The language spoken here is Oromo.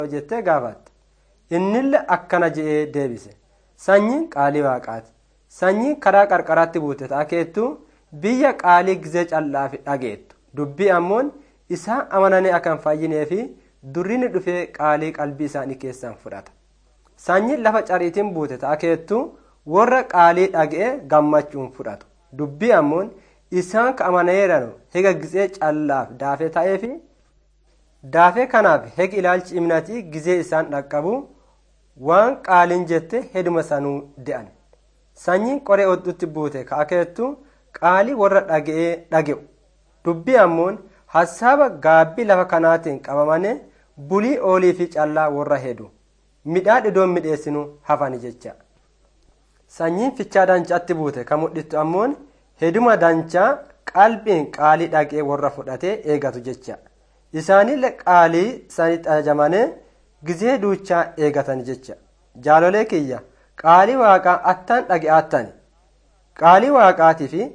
jettee gaafatte innille akkana je'ee deebise sanyiin qaalii waaqaati sanyiin karaa qarqaraatti buute taakeettu biyya qaalii gizee callaafi dhageettu dubbii ammoon isaan amananii akan fayyinee fi durrini dhufee qaalii qalbii isaanii keessan fudhata sanyiin lafa cariitiin buute taakeettu warra qaalii dhaga'e gammachuun fudhatu dubbii ammoon isaan ka amaneeranu hega gizee callaaf daafee ta'eefi daafee kanaaf hegi ilaalchi imnatii gizee isaan dhaqqabu waan qaaliin jette heduma sanuu de'an sanyiin qoree hodhutti buute kaakeettu qaalii warra dhaga'ee dhage'u dubbii ammoon hassaaba gaabbii lafa kanaatiin qabamane bulii oolii fi callaa warra hedu midhaan idoon midheessinu hafani jecha sanyiin fichaa dancaatti buute ka mudhittu ammoon heduma danchaa qalbiin qaalii dhagee warra fudhatee eegatu jecha isaanillee qaalii sanitti ajajamanii gizee duuchaa eegatan jecha jaalolee kiyya qaalii waaqaa attaan dhage'aattani qaalii waaqaatii fi